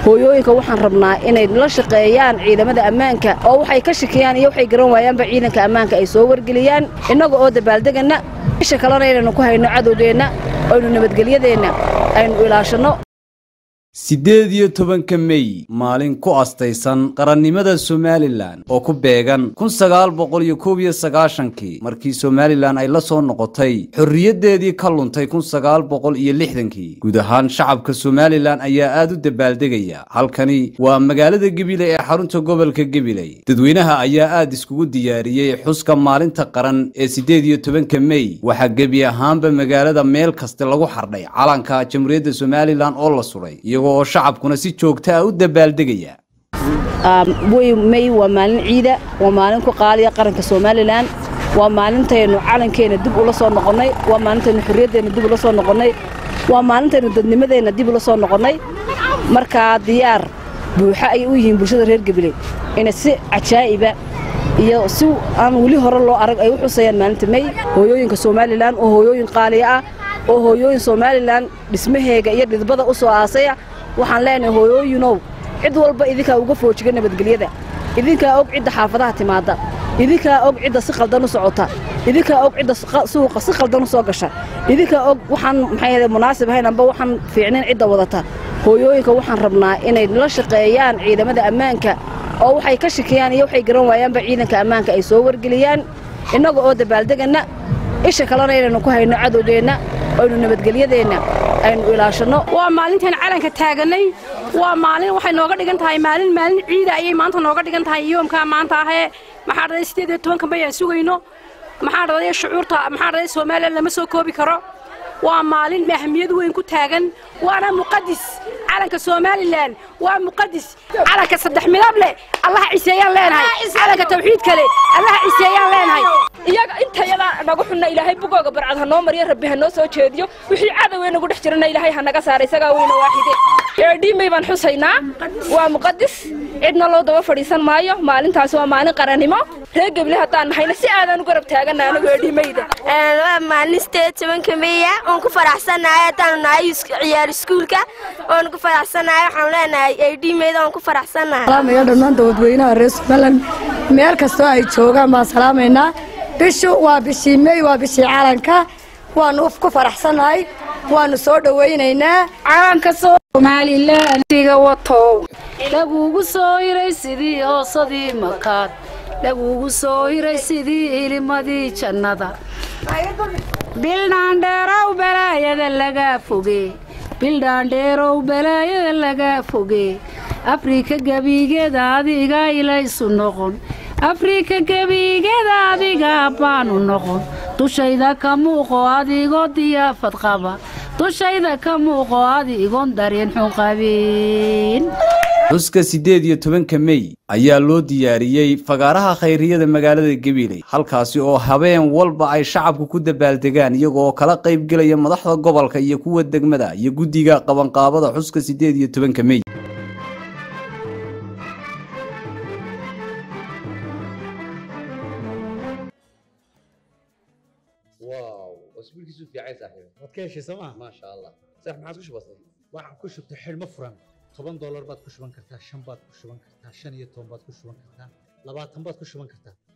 hooyooyinka waxaan rabnaa inay la shaqeeyaan ciidamada ammaanka oo waxay ka shakiyaan iyo waxay garan waayaanba ciidanka ammaanka ay soo wargeliyaan innaga oo dabaaldegana isha kalena inaynu ku hayno cadowgeenna aynu nabadgelyadeenna aynu ilaashanno siddeed iyo tobanka mey maalin ku astaysan qarannimada somalilan oo ku beegan kun sagaal boqol iyo koob iyo sagaashankii markii somalilan ay la soo noqotay xorriyaddeedii ka luntay kun sagaal boqol iyo lixdankii guud ahaan shacabka somalilan ayaa aad u dabaaldegaya halkani waa magaalada gebile ee xarunta gobolka gebiley dadweynaha ayaa aad iskugu diyaariyey xuska maalinta qaran ee siddeed iyo tobanka mey waxaa gebi ahaanba magaalada meel kasta lagu xardhay calanka jamhuuriyadda somalilan oo la sudhay oo shacabkuna si joogta ah u dabaaldegaya wey mey waa maalin ciida waa maalin ku qaaliya qaranka somalilan waa maalintaynu calankeenna dib ula soo noqonnay waa maalintaynu xorriyaddeenna dib ula soo noqonnay waa maalintaynu dadnimadeenna dib ula soo noqonnay markaa diyaar buuxa ayay u yihiin bulshada reer gabiley inay si cajaa'iba iyo si aan weli hore loo arag ay u xusayaan maalinta mey hooyooyinka somalilan oo hooyooyin qaaliya ah oo hooyooyin somalilan dhismaheega iyo dhidbada u soo aasaya waxaan leenahay hooyooyinow cid walba idinkaa uga foojiga nabadgelyada idinkaa og cidda xaafadaha timaadda idinkaa og cidda si qaldan u socota idinkaa og cidda suuqa si qaldan u soo gasha idinkaa og waxaan maxay munaasib ahayn amba waxaan fiicnayn cidda wadata hooyooyinka waxaan rabnaa inay la shaqeeyaan ciidamada ammaanka oo waxay ka shakiyaan iyo waxay garan waayaanba ciidanka ammaanka ay soo wargeliyaan innaga oo dabaaldegana isha kalena inaynu ku hayno cadowgeenna aynu nabadgelyadeenna aynu ilaashanno waa maalintaan calanka taaganay waa maalin waxay nooga dhigan tahay maalin maalin ciida ayay maanta nooga dhigan tahay yoomkaa maanta ahee maxaa dhaday siddeed iyo tobanka may aan sugayno maxaa dhaday shucuurta maxaa dhaday soomaaliya lama soo koobi karo waa maalin ahmiyad weyn ku taagan waana muqadis calanka somalilan waa muqadis calanka saddex midab leh allaha ciseeyaan leenahay calanka tawxiid kale allaha ciseeyaan leenahay iyaga intayada nagu xunna ilaahay bugooga barcad ha noo mariyo rabbi ha noo soo jeediyo wixii cadowee nagu dhex jirana ilaahay ha naga saara isagaa weyna waaxide eedhiimay baan xusaynaa waa muqadis cidna loo daba fadhiisan maayo maalintaasi waa maalin qarannimo reer geble haddaan nahayna si aadaan u garab taagana anagu eedhiimayda waa maalin sideed tobanka meya oon ku faraxsanahay haddaanu nahay ciyaar iskuulka oon ku faraxsanahay waxaan leenahay eedhiimayda oon ku faraxsanahay salaamaya dhammaan dadweynaha reer somaliland meel kastoo ay joogaan baan salaamaynaa bishu waa bishii mey waa bishii calanka waanu ku faraxsanahay waanu soo dhowaynaynaa calanka somalilandiga watow lagugu soo hiray sidii hoosadii makaad lagugu soo hiray sidii ilimadii jannada bildhaandheerow balaayada lagaa foge bildhaandheerow balaayada lagaa foge afrika gebigeeda adiga ilaysu noqon afrika gebigeeda adiga baanu noqon dushayda ka muuqo adigoo diyaafad qaba dushayda ka muuqo adigoon dareen xun qabin xuska siddeed iyo tobanka mey ayaa loo diyaariyey fagaaraha khayriyada magaalada gabiley halkaasi oo habeen walba ay shacabku ku dabaaldegaan iyagoo kala qaybgelaya madaxda gobolka iyo kuwa degmada iyo guddiga qabanqaabada xuska siddeed iyo tobanka mey واو اسبوعك في عين صاحبي waad ka heshay sooma ما شاء الله صح ما عاد كش بسيط waxaan ku shubtay xidhmo furan toban doolar baad ku shuban kartaa shan baad ku shuban kartaa shan iyo toban baad ku shuban kartaa labaatan baad ku shuban kartaa